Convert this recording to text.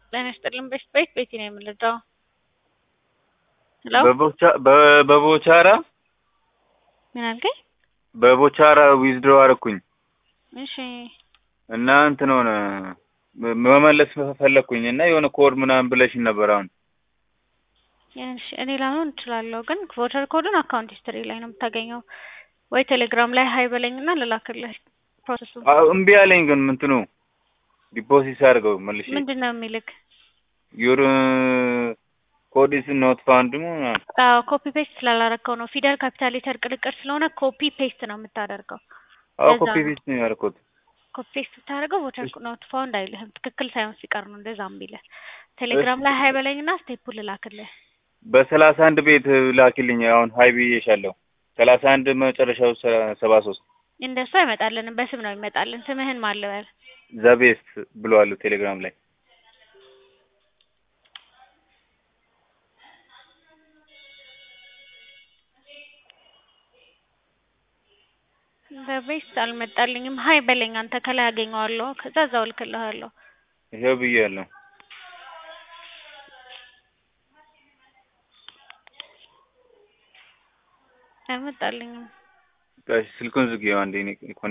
ጤና ይስጥልን ቤት ቤት ቤቲ ነው የምንረዳው። ሄሎ በቦቻ- በ- በቦቻራ ምን አልከኝ? በቦቻራ ዊዝድሮ አደረኩኝ እሺ እና እንትን ሆነ መ- መመለስ ፈለግኩኝ እና የሆነ ኮድ ምናምን ብለሽኝ ነበር። አሁን እሺ እኔ ላይሆን እችላለሁ፣ ግን ቮተር ኮዱን አካውንት ሂስትሪ ላይ ነው የምታገኘው። ወይ ቴሌግራም ላይ ሀይ በለኝና ልላክልህ ፕሮሰሱ አ- እምቢ አለኝ። ግን ምንትኑ ዲፖዚት አድርገው መልሼ ምንድን ነው የሚልክ? ዩር ኮድ ኢዝ ኖት ፋውንድ አዎ ኮፒ ፔስት ስላላረከው ነው። ፊደል ካፒታል ሌተር ቅልቅል ስለሆነ ኮፒ ፔስት ነው የምታደርገው። አዎ ለዛ ኮፒ ነው። ፔስት ነው ያደረኩት። ኮፒ ፔስት ስታደርገው ቮተር ኖት ፋውንድ አይልህም። ትክክል ሳይሆን ሲቀር ነው እንደዛ የሚልህ። ቴሌግራም ላይ ሀይ በለኝና ስቴፑ ልላክልህ። በሰላሳ አንድ ቤት ላኪልኝ። አሁን ሀይ ብዬሻለሁ። ሰላሳ አንድ መጨረሻው ሰ- ሰባ ሶስት እንደሱ አይመጣልንም፣ በስም ነው ይመጣልን። ስምህን ማን ልበል? ዘቤስት ብለዋሉ ቴሌግራም ላይ በቤስት አልመጣልኝም። ሀይ በለኝ አንተ ከላይ አገኘዋለሁ። ከዛ እዛው እልክልሃለሁ። ይሄው ብያለሁ። አይመጣልኝም። ስልኩን ዝጊው አንዴ እኔ